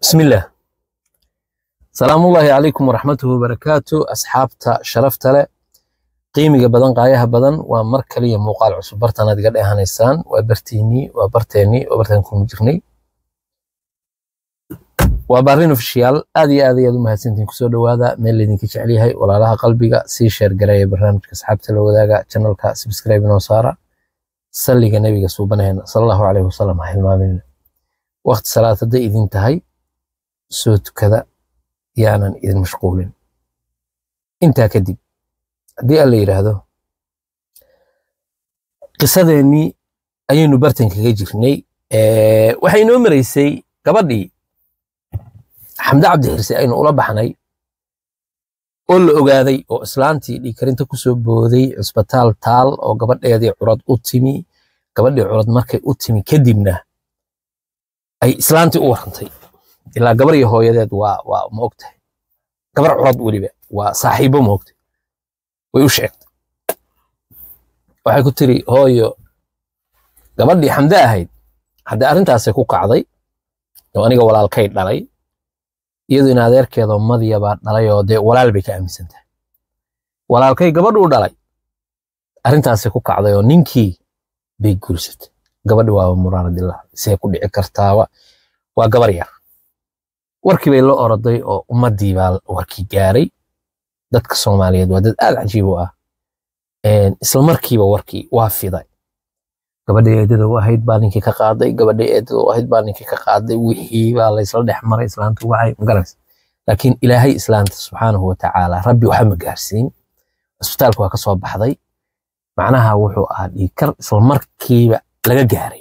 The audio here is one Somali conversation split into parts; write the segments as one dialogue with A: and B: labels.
A: bismillaah salaamullaahi calaykum waraxmatuhu wabarakaatu asxaabta sharafta leh qiimiga badan qaayaha badan waa mar kaliya muuqaal cusub bartanaad iga dheehanaysaan waa bartiinii waa barteennii waa bartaan kuma jirnay waa baarin ofishiyaal aad iyo aad ayaad u mahadsantihin kusoo dhowaada meel laydinka jecel yahay walaalaha qalbiga sii sheer gareeya barnaamijka asxaabta la wadaaga channelka subscribe inoo saara salliga nabiga suubanaheena salallahu caleyhi wasalam ha hilmaaminina waqti salaad hadday idin tahay soo tukada yaanan idin mashquulin intaa kadib haddii alla yidhaahdo qisadeennii ayaynu bartan kaga jirnay waxay inoo maraysay gabadhii xamde cabdi xirse aynu ula baxnay oo la ogaaday oo islaantii dhiikarinta kusoo booday cusbitaal taal oo gabadheedii curad u timi gabadhii curad markay u timi kadibna ay islaantii u warantay ilaa gabar iyo hooyadeed waa waa ma ogtahay gabar curad weliba waa saaxiibo ma ogtahay way u sheegtay waxay ku tiri hooyo gabadhii xamde ahayd haddii arrintaasay ku kacday oo aniga walaalkay dhalay iyadu in adeerkeedoo madiya baa dhalay oo dee walaal bay ka aaminsan tahay walaalkay gabadhuu dhalay arrintaasay ku kacday oo ninkii bay guursatay gabadhi waaba muraaradillah see ku dhici kartaaba waa gabar yar warkii bay la oroday oo ummaddii baa warkii gaaray dadka soomaaliyeed waa dad aad cajiib u ah isla markiiba warkii waa fiday gabadhii eedada u ahayd baa ninkii ka qaaday gabadhii eedada u ahayd baa ninkii ka qaaday wixii baa laysla dhex maray islaanta wacay magaranaysa laakiin ilaahay islaanta subxaanahu watacaala rabbi waxa ma gaarsiin cisbitaalka waa ka soo baxday macnaha wuxuu ahaa dhiigkar isla markiiba laga gaaray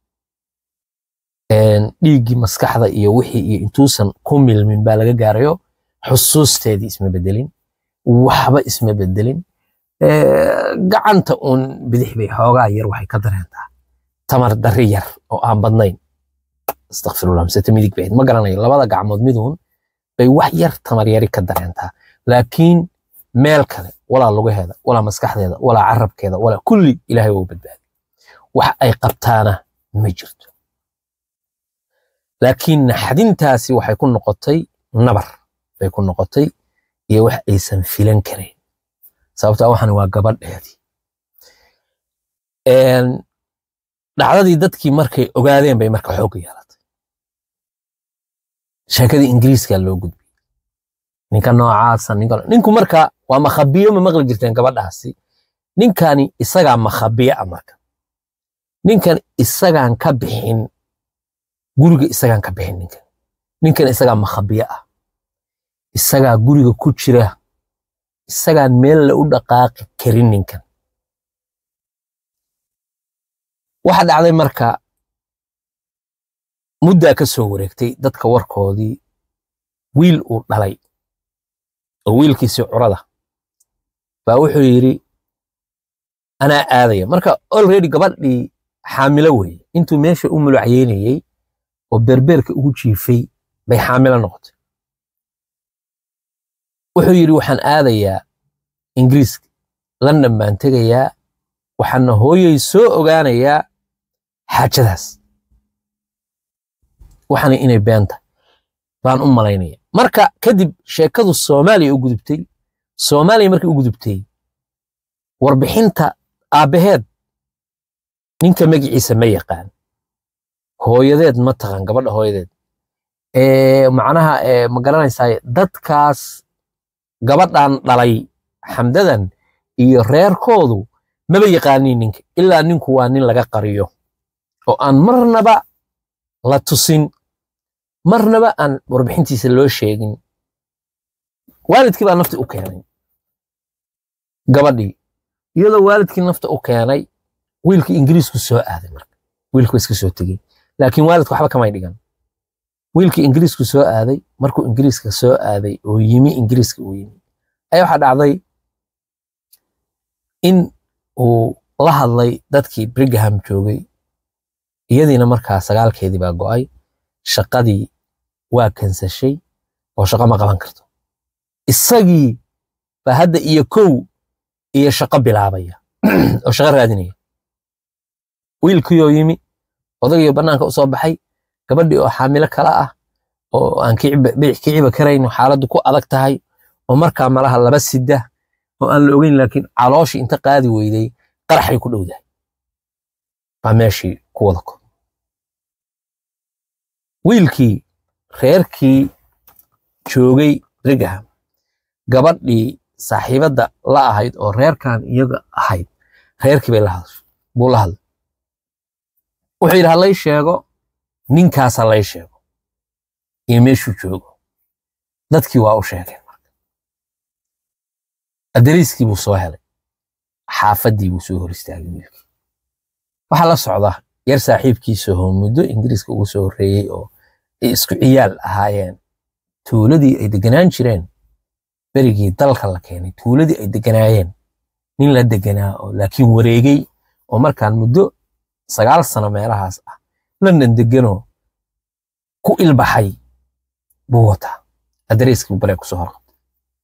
A: dhiiggii maskaxda iyo wixii iyo intuusan ku milmin baa laga gaarayo xusuusteedii isma bedelin waxba isma bedelin gacanta uun bidix bay xoogaa yar waxay ka dareentaa tamar dari yar oo aan badnayn astakfirullah misete midig bayd ma garanayo labada gacmood miduun bay wax yar tamar yari ka dareentaa laakiin meel kale walaa lugaheeda walaa maskaxdeeda walaa carabkeeda walaa kulli ilaahay waa u badbaadi wax ay qabtaana ma jirto laakiin naxdintaasi waxay ku noqotay nabar bay ku noqotay iyo wax aysan filan karayn sababtaa waxan waa gabadheedii dhacdadii dadkii markay ogaadeen bay marka xoog yeelatay sheekadii ingiriiska loo gudbay ninka noocaasa ninka ninku marka waa makhabiyo ma maqli jirteen gabadhaasi ninkani isagaa makhabiyo ah marka ninkan isagaan ka bixin guriga isagaan ka bixin ninkan ninkan isagaa makhabiyo ah isagaa guriga ku jira isagaan meel la u dhaqaaqi karin ninkan waxa dhacday marka muddaa ka soo wareegtay dadka warkoodii wiil uu dhalay oo wiilkiisii curada baa wuxuu yidhi anaa aadaya marka already gabadhii xaamilo weeye intuu meesha u mulucyeynayey oo berbeerka ugu jiifay bay xaamilo noqotay wuxuu yidhi waxaan aadayaa ingiriiska london baan tegayaa waxaana hooyay soo ogaanayaa xaajadaas waxaana inay beenta baan u malaynaya marka kadib sheekadu soomaaliya u gudubtay soomaaliya markay u gudubtay warbixinta aabbaheed ninka magiciisa ma yaqaan hooyadeed ma taqaan gabadha hooyadeed macnaha ma garanaysaa dadkaas gabadhan dhalay xamdadan iyo reerkoodu maba yaqaaniin ninka ilaa ninku waa nin laga qariyo oo aan marnaba la tusin marnaba aan warbixintiisa loo sheegin waalidkii baa nafti u keenay gabadhii iyadoo waalidkii nafta u keenay wiilkii ingiriisku soo aaday marka wiilku iska soo tegey laakiin waalidku waxba kamay dhigan wiilkii ingiriisku soo aaday markuu ingiriiska soo aaday oo yimi ingiriiska uu yimi ayaa waxaa dhacday in uu la hadlay dadkii brigham joogay iyadiina markaa sagaalkeedii baa go'ay shaqadii waa kansashay oo shaqo ma qaban karto isagii baa hadda iyo kow iyo shaqo bilaabaya oo shaqo raadinaya wiilkiioo yimi odagii bannaanka u soo baxay gabadhii oo xaamilo kala ah oo aan biic kiciba karayn xaaladdu ku adag tahay oo markaa malaha laba sida oo aan la ogeyn laakiin calooshii inta qaadi weyday qaraxay ku dhowdahay baa meeshii ku wada ko wiilkii reerkii joogay rigaham gabadhii saaxiibadda la ahayd oo reerkan iyaga ahayd reerkii bay la hadashay buu la hadlay wuxuu yidhi halay sheego ninkaas halay sheego iyo meeshuu joogo dadkii waa u sheegeen marka adariiskii buu soo helay xaafaddii buu soo hor istaagay wiilkii waxaa la socda yar saaxiibkiisa oo muddo ingiriiska ugu soo horreeyey oo ay isku ciyaal ahaayeen tuuladii ay deganaan jireen berigii dalka la keenay tuuladii ay deganaayeen nin la deganaa oo laakiin wareegay oo markaan muddo sagaal sano meelahaas ah london deganoo ku ilbaxay buu wataa adreeskii bare kusoo horqabtay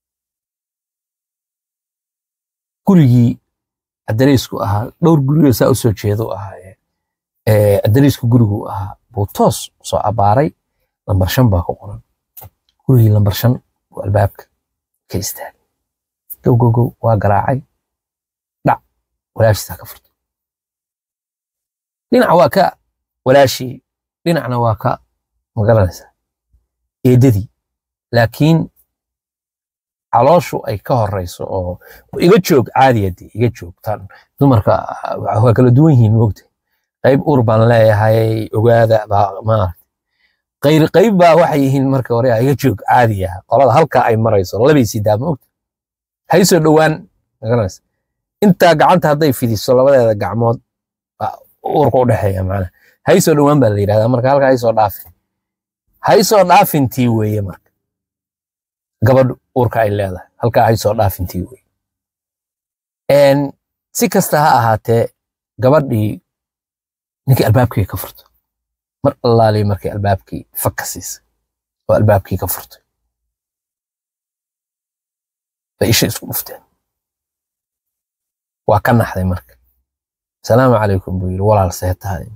A: gurigii adreesku ahaa dhowr gurigoo saa usoo jeedo ahaa adreesku gurigu ahaa buu toos soo abaaray lambar shan baa ku qoran gurigii lambar shan buu albaabka ka istaagay gow gow gow waa garaacay dhac walaashiisaa ka furtay dhinac waa ka walaashii dhinacna waa ka magaranaysaa eedadii laakiin calooshu ay ka horeyso oo iga joog caadiyadii iga joogtaan dumarka waa kala duwan yihiin moogta qayb ur baan leeyahay ogaada baa maarata qayr qayb baa waxay yihiin marka hore iga joog caadiya qolada halkaa ay marayso labay sidaa moogta haysoo dhowaan magaranaysa intaa gacanta hadday fidiso labadeeda gacmood uurka u dhexeeya macnaha haysoo dhowaan baa la yidhahdaa marka halkaa haysoo dhaafin haysoo dhaafintii weeye marka gabadhu uurka ay leedahay halkaa haysoo dhaafintii weeye si kasta ha ahaatee gabadhii ninkii albaabkii ka furto mar allaali markii albaabkii fakka siisay oo albaabkii ka furtay bay isha isku dhufteen waa ka naxday marka asalaamu calaykum buu yidhi walaal see tahay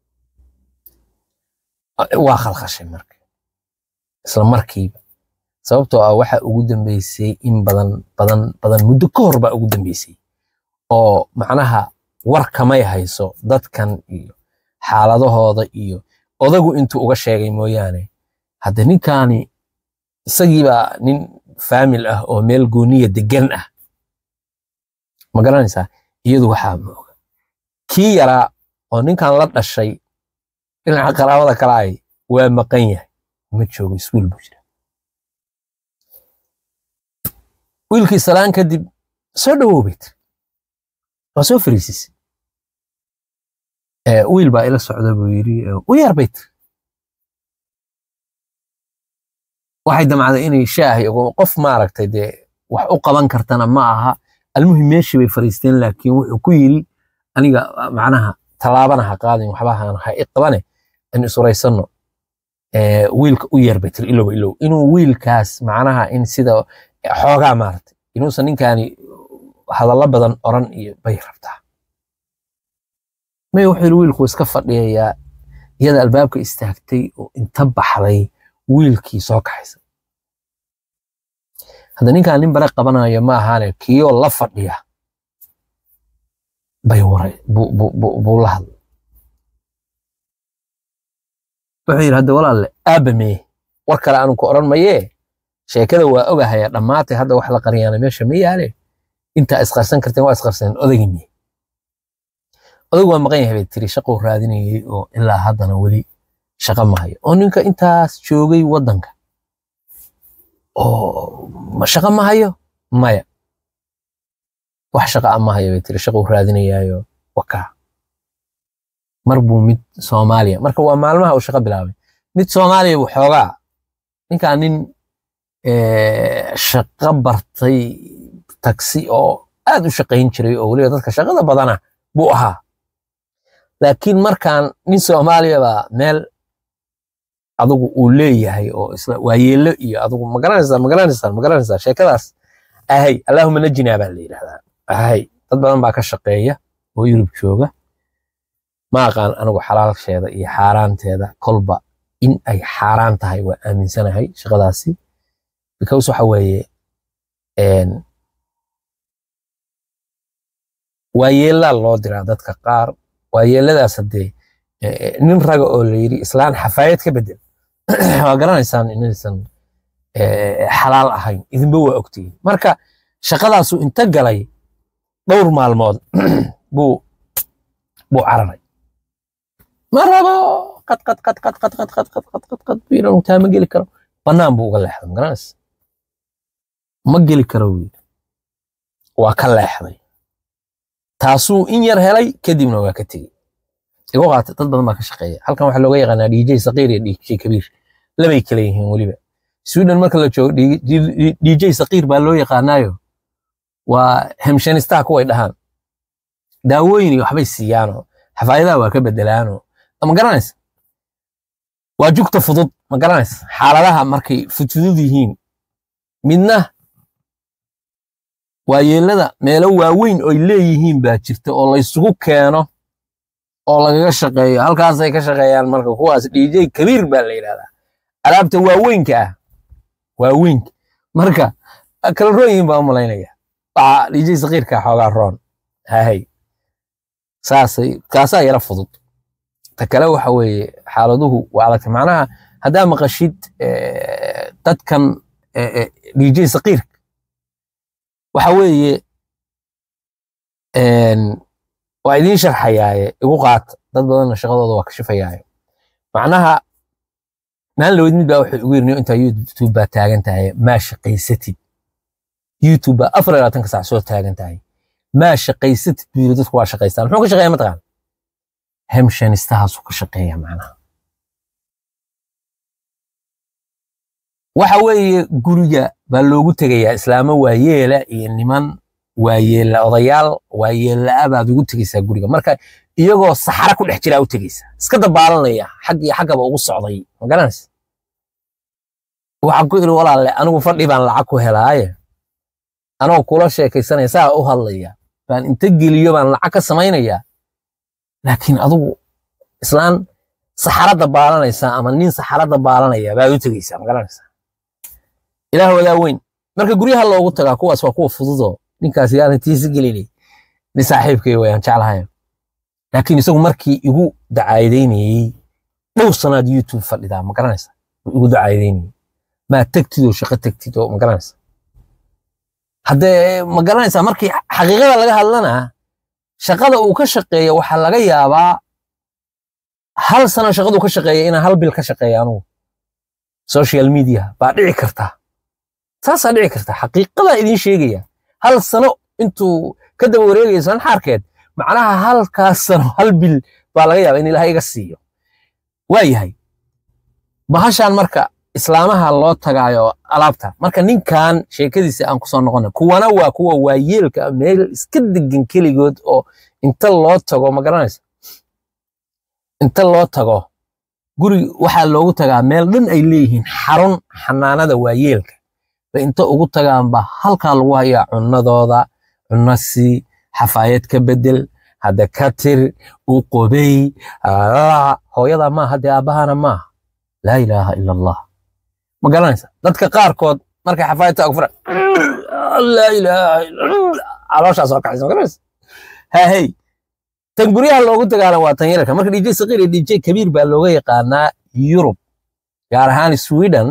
A: waa khalkhashay marka isla markiiba sababtoo ah waxa ugu dambeysay in badan badan badan muddo ka hor baa ugu dambeysay oo macnaha war kamay hayso dadkan iyo xaaladahooda iyo odagu intuu uga sheegay mooyaane hadde ninkaani isagiibaa nin faamil ah oo meel gooniya degan ah ma garanaysaa iyadu waxaa ma oga kii yaraa oo ninkan la dhashay dhinaca qaraabada kale ay waa maqan yahay ma joogo iskuul buu jira wiilkii salaan kadib soo dhawoobay tiri waa soo fariisisay wiil baa ila socda buu yidhi u yar bay tiri waxay damcday inay shaahi qof maaragtay dee wax u qaban kartana ma aha almuhim meeshii bay fariisteen laakiin wuxuu ku yidhi aniga macnaha tallaabana ha qaadin waxbahan ha i qabane in isuraysanno wiilka u yar bay tiri ilow ilow inuu wiilkaas macnaha in sida xoogaa maaragtay inuusan ninkaani hadallo badan oran iyo bay rabtaa may wuxuu yidhi wiilku iska fadhiyayaa iyada albaabka istaagtay oo inta baxday wiilkii soo kaxaysa hadda ninkaan nin bare qabanayo ma ahaane kiiyoo la fadhiya bay waray buu la hadlay wuxuu yidhi hadda walaalle aabba mee war kale aanu ku odhan mayee sheekada waa ogahaya dhammaatay hadda wax la qariyaana meesha ma yaale intaa isqarsan karteen waa isqarsan odagii mee odag waa maqan yahay bay tiri shaquu raadinayay oo ilaa haddana weli shaqa mahayo oo ninka intaas joogay waddanka oo ma shaqa mahayo maya wax shaqa a mahayo bay tiri shaquu raadinayaayo wakaa mar buu mid soomaaliya marka waa maalmaha uu shaqo bilaabay mid soomaaliya buu xoogaa ninkaa nin shaqo bartay taksi oo aad u shaqayn jiray oo weliba dadka shaqada badana buu ahaa laakiin markaan nin soomaaliya baa meel adugu uu leeyahay oo isla waayeelo iyo adugu magaranaysaa magaranaysaa magaranaysaa sheekadaas ahay allahuma najinaa baa la yidhahdaa ahay dad badan baa ka shaqeeya oo yurub jooga ma aqaan anigu xalaalsheeda iyo xaaraanteeda kolba in ay xaaraan tahay waa aaminsanahay shaqadaasi because waxa weeye waayeelaa loo diraa dadka qaar waayeeladaas haddee nin raga oo la yidhi islaan xafaayad ka bedel waa garanaysaan inaysan xalaal ahayn idinba waa ogtihiin marka shaqadaasu inta galay dhowr maalmood buu buu cararay ma rabo qad qad qad qad qad qad qad qad qad qad qad buu yidhi taa ma geli karo bannaan buu uga leexday magaranaysa ma geli karo buu yidhi waa ka leexday taasuu in yar helay kadibna waa ka tegey igu qaata dad badan baa ka shaqeeya halkan waxaa looga yaqaanaa dj saqiir iyo dj kabiir labay kala yihiin weliba sweden marka la joogo dj saqiir baa loo yaqaanaayo waa hemshanistaha kuway dhahaan daawooyin iyo waxbay siiyaanoo xafaayadaha waa ka bedelaanoo ma garanaysa waa jugta fudud ma garanaysa xaaladaha markay fudfudud yihiin midna waayeelada meelo waaweyn oy leeyihiin baa jirta oo laysugu keeno oo lagaga shaqeeyo halkaasay ka shaqeeyaan marka kuwaas dj kabiir baa la yidhahdaa alaabta waaweynka ah waaweynka marka kala roon yihiin baa u malaynaya waxa dj sakiirka xoogaa roon hahay saasay kaasaa yara fudud ta kale waxa weeye xaaladuhu waa adagta macnaha haddaa maqashid dadkan dj sakiirka waxa weeye waa idiin sharxayaaye igu qaata dad badanna shaqadooda waa kashifayaaye macnaha maalin laweyd mid baa wuxuu igu yirni intaa youtube baa taagan tahay maa shaqaysatid youtube baa afar iyo labaatanka sac soo taagan tahay maa shaqaysatid buu yiri dadku waa shaqaystaan muxuu ka shaqeeya mataqaan hemshanistahaasuu ka shaqeeya macnaha waxa weeye guriga baa loogu tegayaa islaamo waayeela iyo niman waayeela odayaal waayeelaa baad ugu tegeysaa guriga marka iyagoo saxara ku dhex jiraa u tegeysaa iska dabaalanaya xag iyo xaggaba ugu socday ma garanaysa waxaan ku iri walaalle anigu fadhi baan lacag ku helaaye anoo kula sheekaysanaya saa u hadlaya baan inta geliyo baan lacag ka samaynayaa laakiin adigu islaan saxara dabaalanaysa ama nin saxara dabaalanaya baad u tegeysaa ma garanaysaa ilaah wadaa weyn marka guryaha loogu tagaa kuwaas waa kuwa fududoo ninkaas yaanan tiisi gelinay ni saaxiibkay wayaan jeclahay laakiin isagu markii igu dacaadeynayey dhowr sanaad youtube fadhidaa ma garanaysa igu dacaadeynayey maa tegtid oo shaqo tegtid oo ma garanaysa haddee ma garanaysaa markii xaqiiqada laga hadlanaa shaqada uu ka shaqeeya waxaa laga yaabaa hal sano shaqaduu ka shaqeeya inaan hal bil ka shaqeeya anugu social media baa dhici kartaa saasaa dhici karta xaqiiqadaa idiin sheegaya hal sano intuu ka daba wareegaya islaan xaarkeed macnaha halkaas sano hal bil baa laga yaaba in ilaah iga siiyo waa yahay bahashaan marka islaamaha loo tagaayo alaabta marka ninkan sheekadiisa aan kusoo noqona kuwana waa kuwa waayeelka meel iska degan keligood oo inta loo tago ma garanaysa inta loo tago guri waxaa loogu tagaa meel dhan ay leeyihiin xarun xanaanada waayeelka ba inta ugu tagaanba halkaa lagu hayaa cunadooda cunno sii xafaayad ka bedel hadda ka tir u qobey hooyada maaha dee aabbahana maaha laa ilaaha ila allah ma garanaysa dadka qaarkood markay xafaayadta agfura laa ilaaha calooshaa soo kaxaysa ma garanaysa hahey tan guryaha loogu tagaana waa tan yararka marka dj saqiir iyo dj kabiir baa looga yaqaanaa yurub gaar ahaan sweden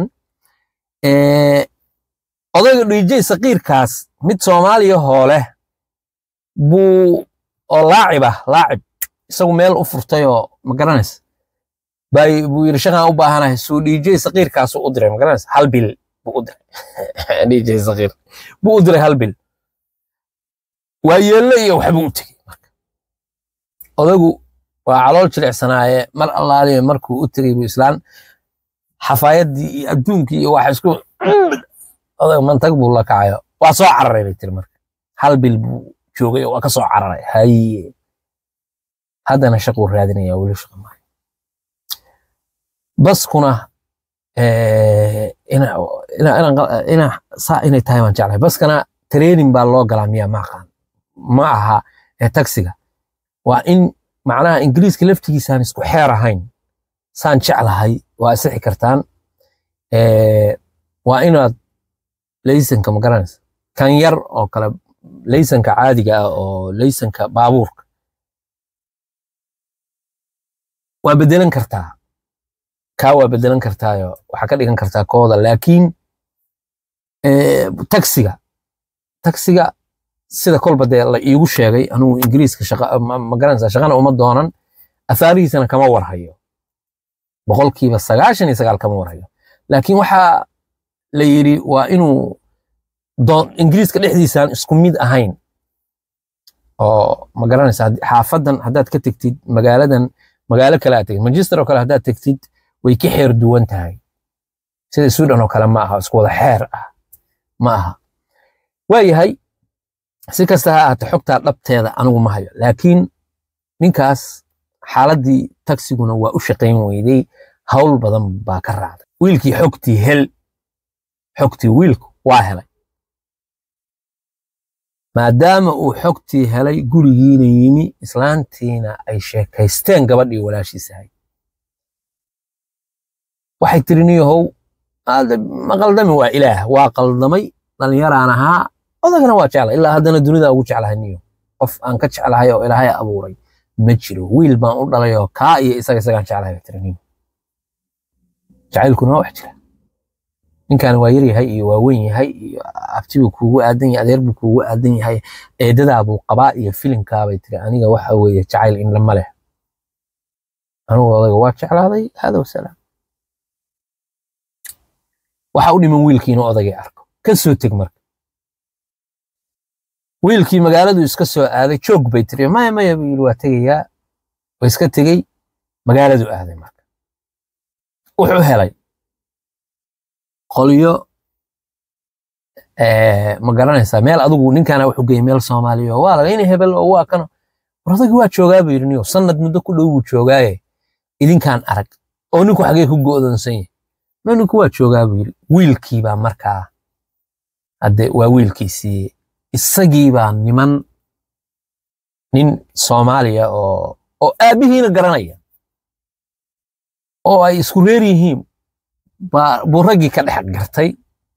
A: odayga dj saqiirkaas mid soomaaliya hoole buu oo laacib ah laacib isagu meel u furtay oo ma garanaysa bay buu yidhi shaqaan u baahanahay suu dj saqiirkaasu u diray ma garanaysa hal bil buu u diray dj saqiir buu u diray hal bil waa yeello iyo waxbuu u tegey marka odagu waa calool jilicsanaaye mar allaaliya markuu u tegey buu islaan xafaayaddii iyo adduunkii iyo waxa isku odag mantag buu la kacayo waa soo cararay bay tiri marka hal bil buu joogay oo waa ka soo cararay haye haddana shaquu raadinaya weli shaqa maayo baskuna ina saa inay tahay waan jeclahay baskana training baa loo galaa miyaa ma aqaan ma aha taxiga waa in macnaha ingiriiska laftigiisaan isku xeer ahayn saan jeclahay waa asixi kartaan waa inaad laysanka ma garanaysa kan yar oo kale laysanka caadiga ah oo laysanka baabuurka waa bedelan kartaa kaa waa bedelan kartaayo waxaa ka dhigan kartaa kooda laakiin taxiga taxiga sida kolba dee la iigu sheegay anugu ingiriiska shaqa ma garanaysaa shaqana uma doonan afaarihiisana kama warhayo boqolkiiba sagaashan iyo sagaal kama warhayo laakiin waxaa la yidhi waa inuu ingiriiska dhexdiisaan isku mid ahayn oo ma garanaysaa xaafadan haddaad ka tegtid magaaladan magaalo kale aad tegtid manchester oo kale haddaad tegtid way ka xeer duwan tahay sida sweden oo kale ma aha isku wada xeer ah ma aha waayahay si kasta ha ahaate xogtaa dhabteeda anigu ma hayo laakiin ninkaas xaaladdii tagsiguna waa u shaqayn weyday hawl badan baa ka raacday wiilkii xogtii hel xogtii wiilku waa helay maadaama uu xogtii helay gurigiina yimi islaantiina ay sheekaysteen gabadhii walaashiisahay waxay tiri niyahow ma qaldami waa ilaah waa qaldamay dhallinyaraan ahaa odagana waa jeclay ilaa haddana dunida ugu jeclahay niyo qof aan ka jeclahay oo ilaahay abuuray ma jiro wiil baan u dhalay oo kaa iyo isaga isagaan jeclahay bay tiri niyo jacaylkuna waa wax jira ninkan waa yar yahay iyo waa weyn yahay iyo abti buu kuugu aadan yahay adeer buu kuugu aadan yahay eedadaa buu qabaa iyo filinkaa bay tiri aniga waxa weeye jacayl in lama leh anugu odaga waa jeclaaday hada wasalaam waxa u dhiman wiilkii inuu odagay arko ka soo teg marka wiilkii magaaladu iska soo aaday joog bay tiri maya maya buu yidhi waa tegayaa waa iska tegey magaaladu aaday marka wuxuu helay qolyo ma garanaysaa meel adigu ninkaana wuxuu geeyey meel soomaaliya oo waa laga ina hebel oo waa kano war odagii waa joogaa buu yidhi niyo sanad muddo ku dhow buu joogaaye idinkaan arag oo ninku xagee ku go'doonsan yahay no ninku waa joogaa buu yidhi wiilkii baa markaa hadde waa wiilkiisii isagii baa niman nin soomaaliya oo oo aabbihiina garanaya oo ay isku reer yihiin buu raggii ka dhex gartay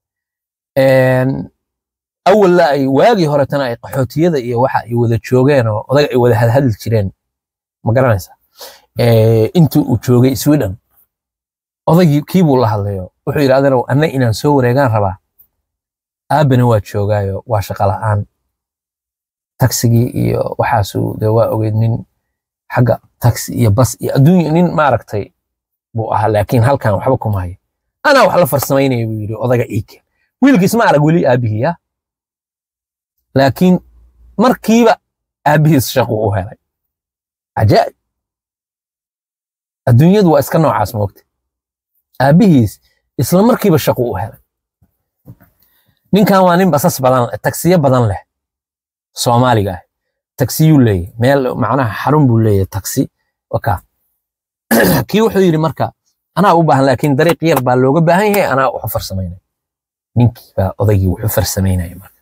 A: awalla ay waagii horetana ay qaxootiyada iyo waxa ay wada joogeen oo odaga ay wada hadhadli jireen ma garanaysa intii uu joogay sweden odaygii kii buu la hadlayo wuxuu yidhi adeerow anna inaan soo wareegaan rabaa aabbana waa joogaayo waa shaqa la'aan tagsigii iyo waxaasuu dee waa ogeyd nin xagga taxi iyo bas iyo adduunya nin maaragtay buu ahaa laakiin halkan waxba kuma hayo anaa wax la farsamaynaya buu yidhi odaga iike wiilkiis ma arag weli aabbihii ya laakiin markiiba aabbihiis shaqu u helay cajaa'ib adduunyadu waa iska noocaas moogta aabbihiis isla markiiba shaqu u helay ninkan waa nin basas badan tagsiyo badan leh soomaaliga ah tagsiyuu leeyahy meel macnaha xarun buu leeyahay tagsi waka kii wuxuu yidhi marka anaa u baahan laakiin dariiq yar baa looga baahan yahay anaa wuxu farsamaynaya ninkii baa odaygii wuxu farsamaynaya marka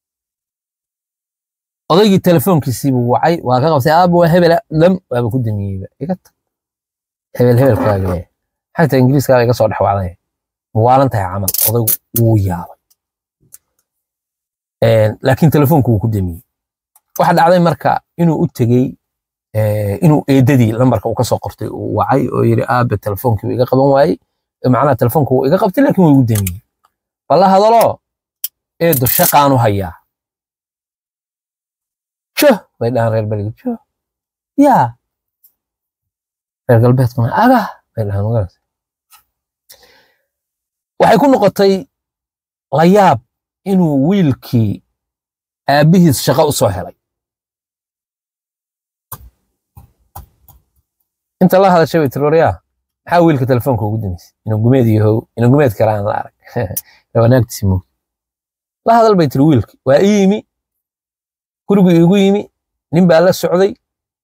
A: odaygii telefoonkiisii buu wacay waa ka qabtay aaba waa hebela lam waaba ku damiyeyba iga tag hebel hebelkaaga leeyahay xagta ingiriiskaaga iga soo dhex wacday muwaalan tahay camal odaygu wuu yaabay laakiin telefoonku wuu ku damiyey waxa dhacday marka inuu u tegey inuu eedadii lambarka uu kasoo qortay uu wacay oo yidhi aabe telefoonkii wuu iga qaban waayey macnaha telefoonka wuu iga qabtay laakiin wuu igu damiyey balla hadalo eedo shaqaanu hayaa joh bay dhahaan reer beliga joh yaa reer galbeedkuna aga bay dhahaan magarata waxay ku noqotay layaab inuu wiilkii aabbihiis shaqo u soo helay inta la hadashay bay tiri waryaa maxaa wiilka telefoonka ugu damisay inuu gumeed yahow inuu gumeed kale aan la arag wanaagtiisi moog la hadal bay tiri wiilki waa ii yimi gurigu iigu yimi nin baa la socday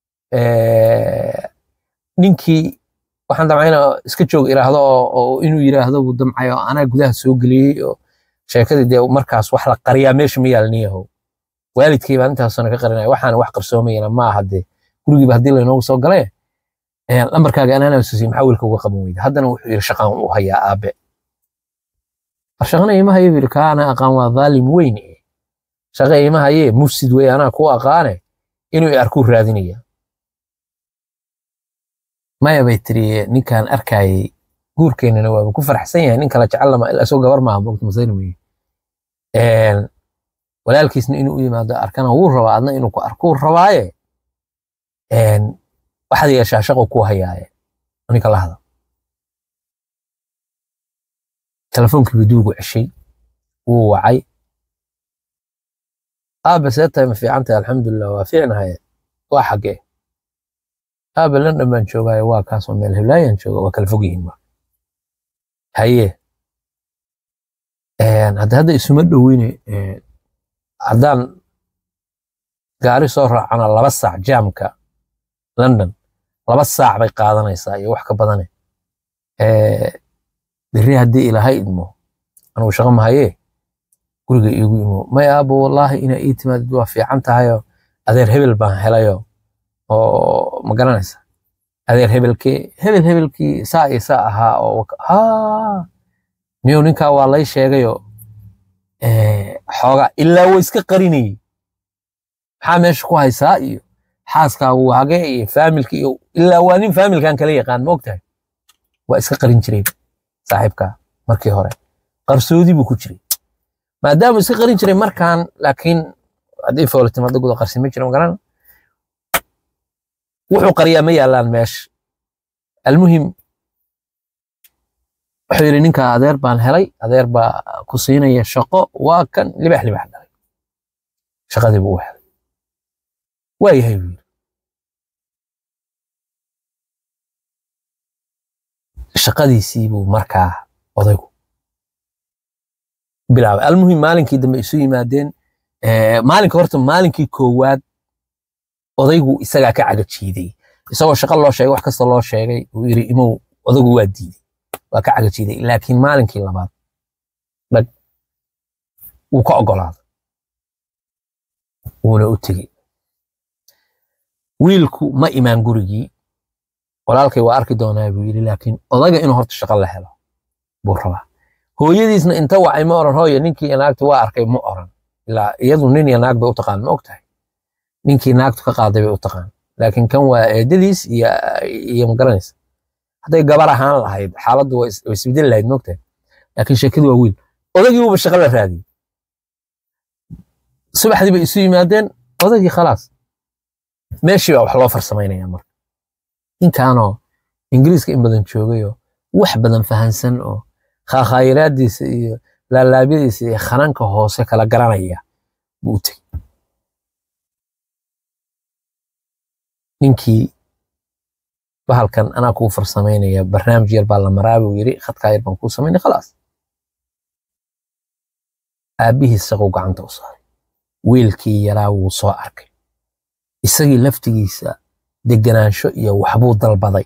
A: ninkii waxaan damcayna iska joog iraahdo oo inuu yiraahdo buu damcay oo anaa gudaha soo geliyey oo sheekadii dee markaas wax la qariyaa meesha ma yaalniyahow waalidkay baan intaasona ka qarinaya waxaana wax qarsoomayana ma aha dee gurigiiba haddii laynoogu soo galay lambarkaaga anana susiy maxaa wiilka uga qaban weyda haddana wuxuu yidhi shaqaan u hayaa aabe shaqana ima hayo yidhi kaa ana aqaan waa dhaalim weyn shaqa ima haye mufsid wey anaa ku aqaane inuu i arkuu raadinaya maya bay tiri ninkaan arkayay guurkeennana waaba ku faraxsan yahay nin kala jecel lama ilaa isoo gabar maaha mogta masayna meye walaalkiisna inuu u yimaado arkana wuu rabaa adna inuu ku arkuu rabaaye waxaad yeeshaa shaqo ku hayaaye ninka la hada telefoonkii biduugu ceshay wuu wacay aabe see tahay ma fiican tahay alxamdulilah waa fiicnahaye waa xaggee aabe london baan joogaaye waa kaasoo meel heblaayaan jooga waa kala fog yihiin ma haye hadda hadda isuma dhoweyne haddaan gaari soo raacana laba saac jaamka london laba saac bay qaadanaysaa iyo wax ka badane berri haddii ilaahay idmo anugu shaqo mahayee guriga iigu imo may aabo wallaahi inaa ii timaadid waa fiican tahayo adeer hebel baan helayo oo ma garanaysa adeer hebelkee hebel hebelkii saa iyo saa ahaa oo haa miyuu ninkaa waa lay sheegayo xoogaa ilaa way iska qarinayey maxaa meesha ku haysaa iyo xaaskaagu hagee iyo faamilka iyo ilaa waa nin faamilkan kala yaqaan ma ogtahay waa iska qarin jiray saaxiibka markii hore qarsoodi buu ku jiray maadaama iska qarin jiray markaan laakiin haddii foolitimaada guda qarsi ma jira magaran wuxuu qariyaa ma yaalaan meesha almuhim wuxuu yidhi ninka adeer baan helay adeer baa ku siinaya shaqo waa kan libax libax dhalay shaqadii buu u helay waa yahay buu yidhi shaqadiisii buu markaa odaygu bilaabay almuhim maalinkii dambe isu yimaadeen maalinka horta maalinkii koowaad odaygu isagaa ka caga jiiday isagoo shaqo loo sheegay wax kasta loo sheegay uu yidhi imow odaygu waa diiday waa ka caga jiiday laakiin maalinkii labaad dhag wuu ka ogolaaday wuuna u tegey wiilku ma imaan gurigii walaalkay waa arki doonaa buu yidhi laakiin odaga inuu horta shaqo la helo buu rabaa hooyadiisna inta wacay ma oran hooye ninkii naagta waa arkay ma oran ilaa iyadu nin iyo naag bay u taqaan ma ogtahay ninkii naagtu ka qaaday bay u taqaan laakiin kan waa eedadiis iyo iyo magaranaysa hadday gabar ahaan lahayd xaaladdu way isbedeli lahayd ma ogtahay laakiin sheekadu waa wiil odagii uuba shaqo la raadiyey subaxdii bay isu yimaadeen odagii khalaas meeshii baa wax loo farsamaynaya marka ninkaanoo ingiriiska in badan joogayoo wax badan fahansan oo khaakhayiraadiisa iyo laalaabyadiisa iyo khananka hoose kala garanaya buu u tegey ninkii bahalkan anaa kuu farsamaynaya barnaamij yar baa la maraa buu yidhi khadkaa yar baan kuu samaynay khalaas aabbihiis shaquu gacanta u saaray wiilkii yaraa wuu soo arkay isagii laftigiisa deganaansho iyo waxbuu dalbaday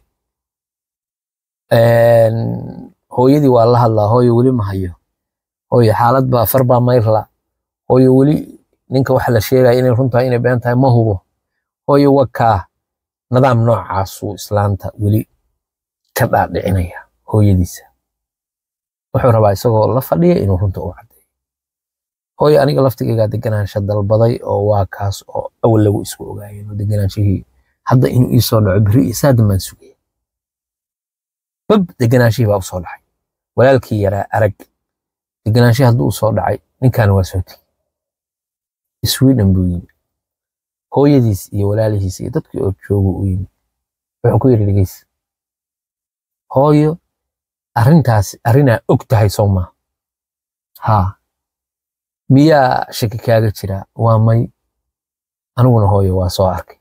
A: hooyadii waa la hadlaa hooyo weli ma hayo hooyo xaalad baa far baa mayrla hooyo weli ninka waxa la sheegaya inay runtahay inay been tahay ma hubo hooyo wakaa nidaam noocaasuu islaanta weli ka dhaadhicinaya hooyadiisa wuxuu rabaa isagoo la fadhiya inuu runta u caddeeyo hooyo aniga laftigaygaa deganaansho dalbaday oo waa kaas oo awal lagu isku ogaayeen oo deganaanshihii hadda inuu ii soo dhaco beri iyo saadan baan sugaya bab deganaanshihii baa u soo dhacay walaalkii yaraa arag deganaanshihii hadduu u soo dhacay ninkaana waa soo tegey sweden buu yimi hooyadiis iyo walaalihiis iyo dadkii oo joogu u yimi wuxuu ku yidhi dhegeys hooyo arrintaas arrinaa og tahay soo maa haa miyaa shaki kaaga jira waa may aniguna hooyo waa soo arkay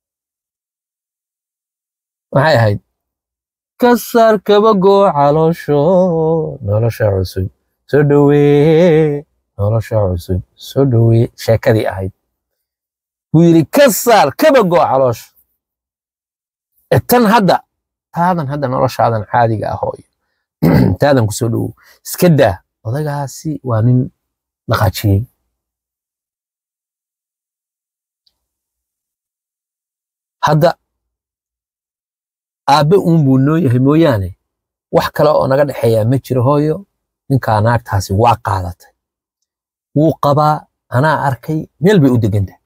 A: maxay ahayd kasar kabagoo caloosho nolosha cusub soo dhowee nolosha cusub soo dhowee sheekadii ahayd buu yidhi ka saar kabagoo caloosha tan hadda taadan hadda noloshaadan caadiga ah hooyo taadan ku soo dhowow iska daa odagaasi waa nin dhaqaajiyey hadda aabbe uun buu noo yahay mooyaane wax kale oo naga dhexeeyaa ma jiro hooyo ninkaa naagtaasi waa qaadatay wuu qabaa anaa arkay meel bay u degantahay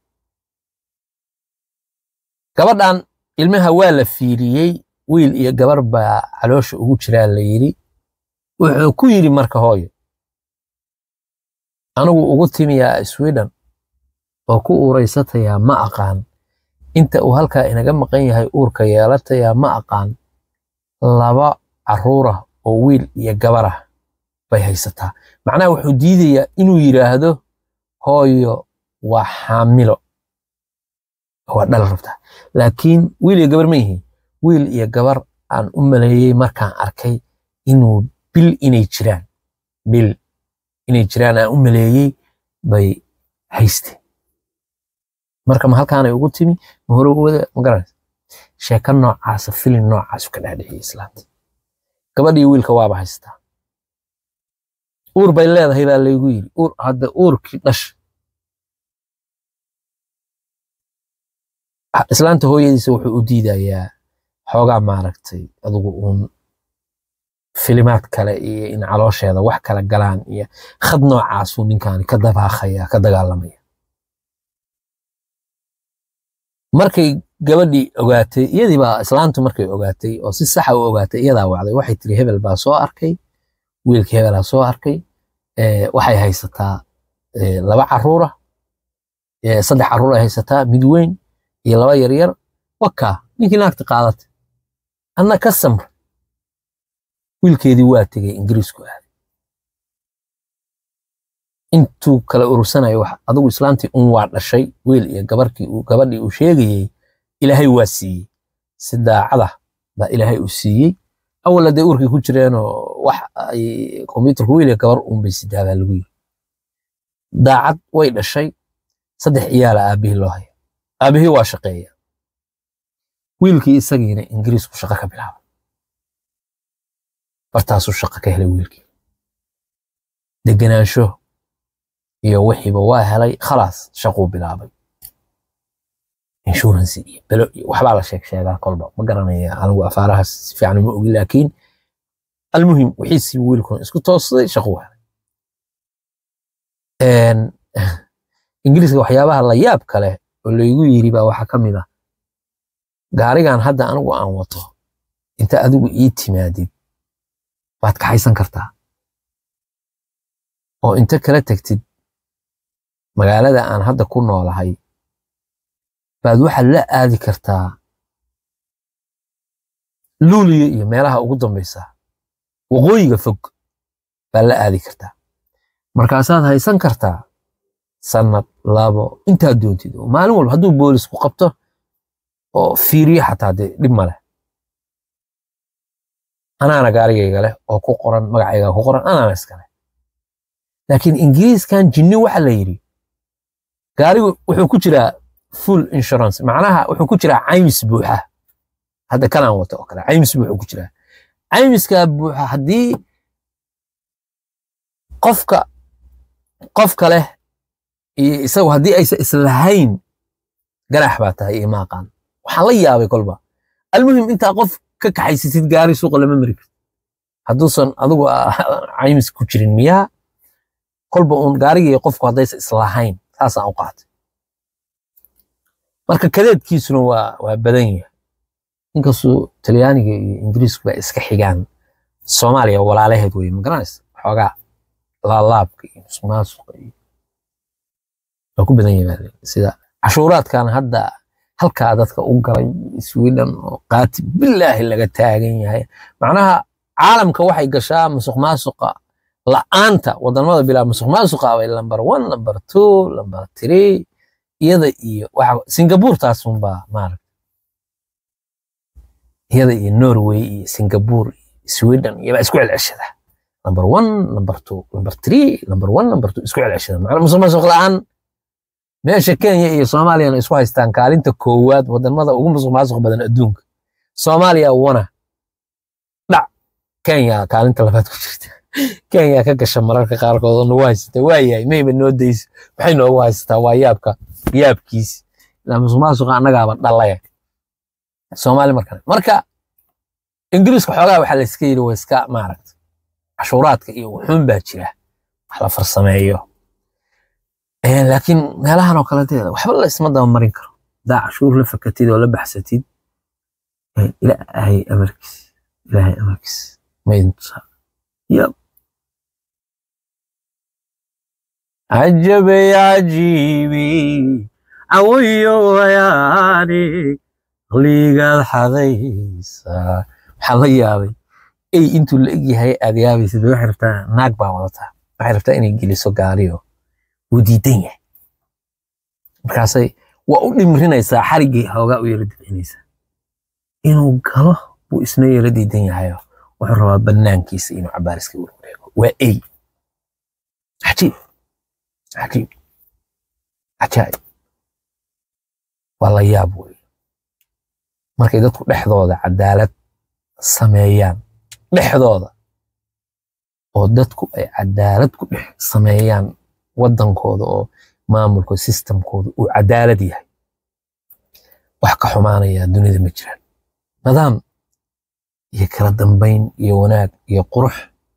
A: gabadhan ilmaha waa la fiiriyey wiil iyo gabar baa caloosha ugu jiraa la yidhi wuxuu ku yidhi marka hooyo anigu ugu timiyaa sweden oo ku uuraysatayaa ma aqaan inta uu halkaa inaga maqan yahay uurka yeelatayaa ma aqaan laba carruurah oo wiil iyo gabarah bay haysataa macnaha wuxuu diidayaa inuu yidhaahdo hooyo waa xaamilo waa dhal rabtaa laakiin wiil iyo gabar ma yihiin wiil iyo gabar aan u maleeyey markaan arkay inuu bil inay jiraan bil inay jiraan aan u maleeyey bay haysteen marka ma halkaanay ugu timi ma hore ugu wada ma garanaysa sheeko noocaasa filin noocaasu ka dhaadhiciyay islaanta gabadhii wiilka waaba haystaa uur bay leedahay baa laygu yidhi uur hadda uurkii dhasha islaanta hooyadiisa wuxuu u diidayaa xoogaa maaragtay adugu uun filimaad kale iyo in caloosheeda wax kala galaan iyo khad noocaasuu ninkaani ka dabaaqaya ka dagaalamaya markay gabadhii ogaatay iyadii baa islaantu markay ogaatay oo si saxa u ogaatay iyadaa wacday waxay tiri hebel baa soo arkay wiilkii hebelaa soo arkay waxay haysataa laba caruura saddex caruur ay haysataa mid weyn iyo laba yaryar wakaa ninkii naagta qaadatay anna ka samra wiilkeedii waa tegey ingiriisku aaday intuu kala urursanayo wax adigu islaantii un waa dhashay wiil iyo gabarkii uu gabadhii uu sheegayey ilaahay waa siiyey si daacada baa ilaahay u siiyey awal hadday uurkii ku jireenoo wax ay kombyuutarku wiil iyo gabar uun bay sidaabaa lagu yiri daacad way dhashay saddex ciyaala aabihii loo haya aabihii waa shaqeeya wiilkii isagiina ingiriisku shaqo ka bilaaba bartaasuu shaqo ka helay wiilkii degenaansho iyo wixiiba waa helay khalaas shaquu bilaabay insurance iyo belo iyo waxbaa la sheeg sheegaa kolba ma garanaya anigu afaarahaas si fiican ma ogi laakiin almuhim wixiisii wiilkuna isku toosday shaquu helay ingiriiska waxyaabaha la yaab kale oo laygu yiri baa waxaa ka mid ah gaarigan hadda anigu aan wato inta adigu ii timaadid baad kaxaysan kartaa oo inta kala tegtid magaalada aan hadda ku noolahay baad waxaad la aadi kartaa luuliyo iyo meelaha ugu dambaysa waqooyiga fog baad la aadi kartaa markaasaad haysan kartaa sanad labo intaad doontid oo maalin walba hadduu boolisku qabto oo fiiriyo xataa dee dhib ma leh anaana gaarigayga leh oo ku qoran magacayga ku qoran anaana iskale laakiin ingiriiskan jinni waxa la yidhi gaarigu wuxuu ku jiraa full insurance macnaha wuxuu ku jiraa caymis buuxa hadda kanaan wato oo kale caymis buuxuu ku jiraa caymiskaa buuxa haddii qofka qofka leh iyo isagu haddii aysan islahayn ganax baa tahay iyo maaqaan waxaan la yaabay kolba almuhim intaa qof ka kaxaysasid gaari suuqa lama mari karto hadduusan adigu caymis ku jirin miyaa kolba uun gaarigii qofku haddaysan islahayn saasaan u qaatay marka kadeedkiisuna waa waa badan yahay inkastuu talyaaniga iyo ingiriisku ba iska xigaan soomaaliya walaalaheed weye magaranaysa xoogaa laalaabka iyo musuqmaasuqa iyo waa ku badan yahay sida cashuuraadkan hadda halkaa dadka u galay sweden oo qaati bilaahi laga taagan yahay macnaha caalamka waxay gashaa musuq maasuqa la'aanta wadamada bilaa musuq maasuqa bay lamber one lamber two lamber three iyada iyo waxa singapore taasunbaa maaragta iyada iyo norway iyo singapore iyo sweden iyaba isku celceshada lamber one lamber two lamber three lamber one lamber two isku celceshada macnaa musuq maasuq la'aan meesha kenya iyo soomaaliyana isku haystaan kaalinta koowaad wadamada ugu musuq maasuq badan adduunka soomaaliya wana dhac kenya kaalinta labaad ku jirta kenya ka gasha mararka qaarkood oo nagu haysata waayahay mayba noo dayso waxay noogu haysataa waa yaabka yaabkiis ilaa musuq maasuqa annagaaba dhalaya soomaali markale marka ingiriiska xoogaa waxaa la iska yidhi waa iska maaragta cashuuraadka iyo wuxuun baa jira wax la farsameeyo Eh, laakiin meelahan oo kaleteeda waxba la isma daba marin karo hadaa cashuur la fakatid oo la baxsatid eh, ilaahay amarkiis ilaahay amarkiis ma idin tusaa yab عجبي عجيبي عويو وياني liigaad xadaysa waxaa la yaabay ey intuu la egyahay aad yaabaysid waxay rabtaa naag baa wadataa waxay rabtaa inay geliso gaariyo wuu diidan yahay markaasay waa u dhimrinaysaa xariggii hoogaa u yara dibcinaysaa inuu galo buu isna yara diidan yahayo wuxuu rabaa banaankiisa inuu cabaariska warwareego waa ey cajiib cajiib cajaa'ib waa la yaab wey markay dadku dhexdooda cadaalad sameeyaan dhexdooda oo dadku ay cadaalad ku dhex sameeyaan waddankooda oo maamulka sistamkooda uu cadaalad yahay wax ka xumaanaya dunida ma jiraan nidaam iyo kala dambayn iyo wanaag iyo qurux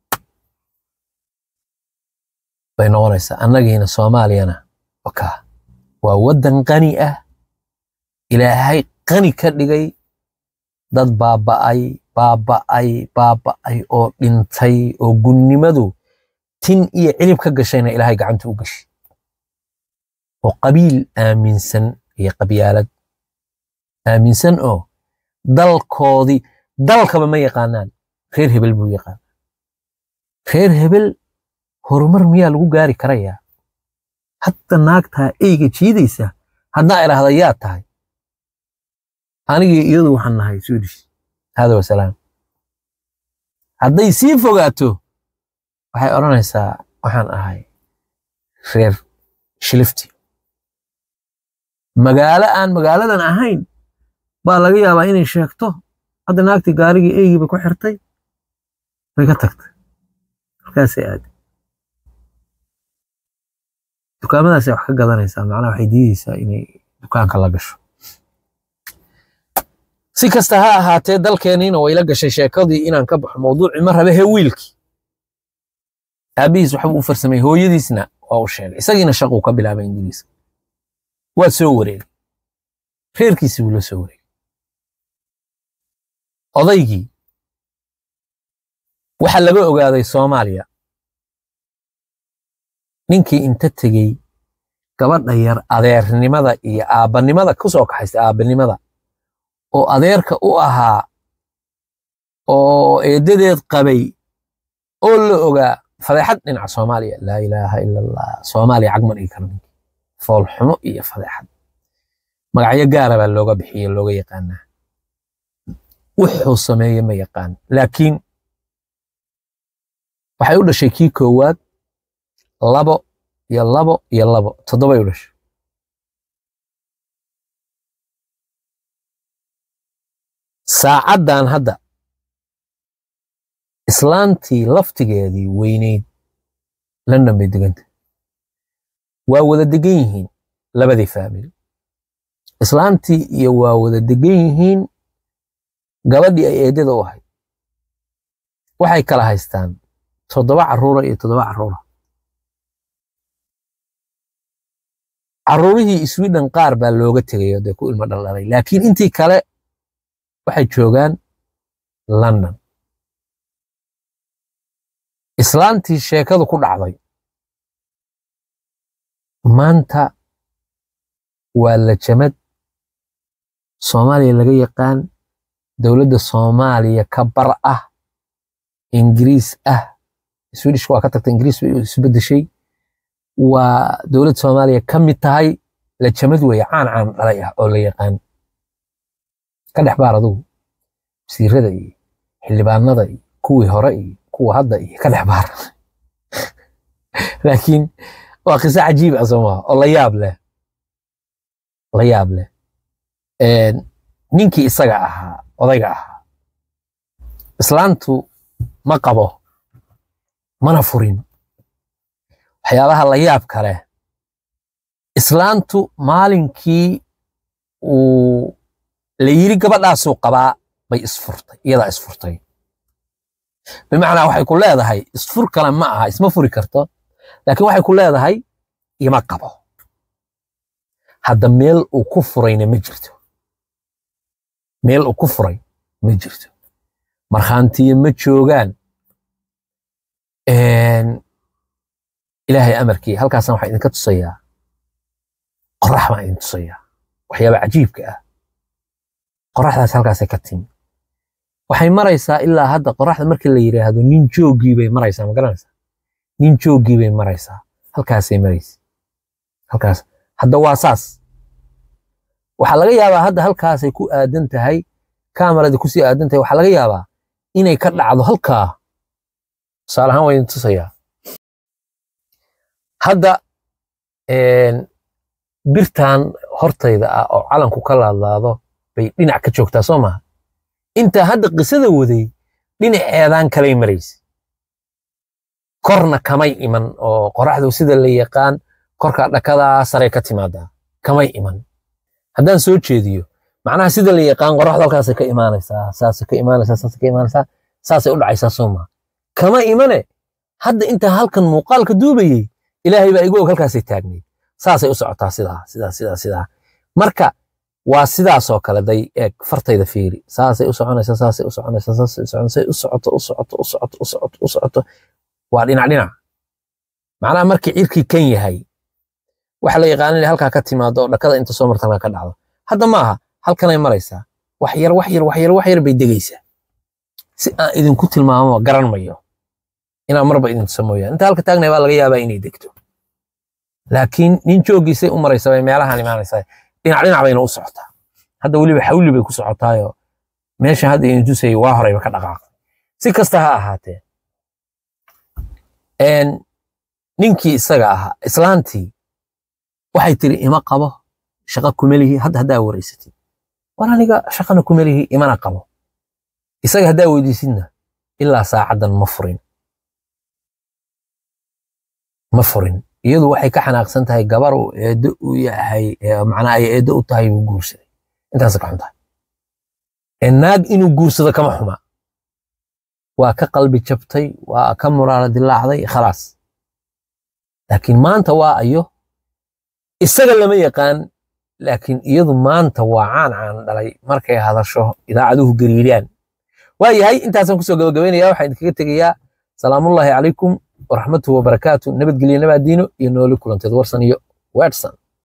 A: bay noqonaysaa annagiina soomaaliyana wakaa waa waddan qani ah ilaahay qani ka dhigay dad baaba'ay baaba'ay baaba'ay oo dhintay oo gunnimadu tin iyo cilib ka gashayna ilaahay gacanta u gashay oo qabiil aaminsan iyo qabyaalad aaminsan oo dalkoodii dalkaba ma yaqaanaan reer hebel buu yaqaan reer hebel horumar miyaa lagu gaari karayaa hadda naagtaa eyga jiidaysa haddaa idhaahda yaa tahay anigii iyadu waxaan nahay swedish hada wasalaam hadday sii fogaato waxay odhanaysaa waxaan ahay reer shilifti magaalo aan magaaladan ahayn baa laga yaabaa inay sheegto hadda naagtii gaarigii eygii bay ku xirtay bay ka tagtay markaasay aaday dukaamadaasay wax ka gadanaysaa macnaha waxay diideysaa inay dukaanka la gasho si kasta ha ahaatee dalkeenniina wayla gashay sheekadii inaan ka baxo mawduucii ma rabe he wiilkii aabihiis waxbuu u farsamay hooyadiisna waa u sheegay isagiina shaquu ka bilaabay ingiriiska waa soo wareegay reerkiisii buu la soo wareegay odaygii waxaa laga ogaaday soomaaliya ninkii inta tegey gabadha yar adeernimada iyo aabbanimada ku soo kaxaysta aabbanimada oo adeerka u ahaa oo eeddadeed qabay oo la ogaa fadeexad dhinaca soomaaliya laa ilaaha ila allah soomaaliya cagman ii kala ninki foolxumo iyo fadeexad magacyo gaara baa looga bixiye looga yaqaanaa wuxuu sameeye ma yaqaan laakiin waxay u dhashay kii koowaad labo iyo labo iyo labo toddobay u dhashay saacaddan hadda islaantii laftigeedii weyneyd london bay deganta waa wada degan yihiin labadii faamili islaantii iyo waa wada degan yihiin gabadhii ay eedada u ahayd waxay kala haystaan toddoba carruura iyo toddoba carruura carruurihii sweden qaar baa looga tegayo dee ku ilmo dhaldhalay laakiin intii kale waxay joogaan london islaantii sheekadu ku dhacday maanta waa lajamad soomaaliya laga yaqaan dowladda soomaaliya ka bar ah ingiriis ah swedishka waa ka tagta ingiriis bay isu beddeshay waa dowladda soomaaliya ka mid tahay lajamad weeye caan caan dhalay ah oo la yaqaan ka dhex baar adugu wasiirada iyo xildhibaanada iyo kuwii hore iyo kuwa hadda iyo ka dhex baar laakiin waa qiso cajiib ah soo maha oo la yaab leh la yaab leh ninkii isaga ahaa odayga ahaa islaantu ma qabo mana furin waxyaabaha la yaab kale islaantu maalinkii uu la yiri gabadhaasuu qabaa bay isfurtay iyadaa isfurtay bimacnaa waxay ku leedahay isfur kale ma aha isma furi karto laakiin waxay ku leedahay ima qabo hadda meel uu ku furayna ma jirto meel uu ku furay ma jirto markhaantiyo ma joogaan ilaahay amarkii halkaasna waxaa idinka tusayaa qorax baan idin tusayaa waxyaaba cajiibka ah qoraxdaas halkaasay ka timi waxay maraysaa ilaa hadda qoraxda markii la yidhaahdo nin joogii bay maraysaa ma garanaysaa nin joogii bay maraysaa halkaasay maraysa halkaas hadda waa saas waxaa laga yaabaa hadda halkaasay ku aadan tahay kaamarada kusii aadan tahay waxaa laga yaabaa inay ka dhacdo halkaa tusaale ahaan waa idin tusayaa hadda birtan hortayda ah oo calanku ka laadlaado bay dhinac ka joogtaa soo maha intaa hadda qisada waday dhinaceedaan kalay maraysa korna kamay iman oo qoraxdu sida la yaqaan korka dhakadaa sare ka timaadaa kamay iman haddaan soo jeediyo macnaha sida la yaqaan qoraxdu halkaasay ka imaanaysaa saasay ka imaanaysaa saasay ka imaanaysaa saasay u dhacaysaa soo maha kama imane hadda intaa halkan muuqaalka duubayey ilaahay baa igu og halkaasay taagnayd saasay u socotaa sidaa sidaa sidaa sidaa marka waa sidaasoo kale day eeg fartayda fiiri saasay u soconaysaa saasay u soconaysaa saasay u soconaysaa u socoto u socoto u socoto u socoto u socoto waa dhinac dhinac macnaha markii cirkii kan yahay waxa la yaqaan inay halkaa ka timaado oo dhakada inta soo martana ka dhacdo hadda ma aha halkanay maraysaa wax yar wax yar wax yar wax yar bay degaysaa si aan idinku tilmaamo garan mayo inaan marba idin tusa mooyaan inta halka taagnay baa laga yaabaa inay degto laakiin nin joogiisay u maraysa bay meelahan imaanaysaa dhinac dhinac bayna u socotaa hadda weliba xawli bay ku socotaayo meesha hadda idin tusayay waa horeyba ka dhaqaaqay si kasta ha ahaatee ninkii isaga ahaa islaantii waxay tiri ima qabo shaqa kumelihi hadda haddaa wareysatid war aniga shaqana kumelihi imana qabo isaga haddaa weydiisidna ilaa saacaddan ma furin ma furin iyadu waxay ka xanaaqsan tahay gabar uu eedo u yahay macnaa ay eedo u tahay buu guursaday intaas ka xun tahay naag inuu guursado kama xuma waa ka qalbi jabtay waa ka muraala dilaacday khalaas laakiin maanta waa ayo isaga lama yaqaan laakiin iyadu maanta waa caan caan dhalay markay hadasho idaacaduhu gariiraan waa yahay intaasaan kusoo gabagabaynaya waxaan idinkaga tegayaa salaamullaahi calaykum waraxmatuhu wabarakaatu nabadgelyo nabaadiino iyo nooli kulanteed warsan iyo weedhsan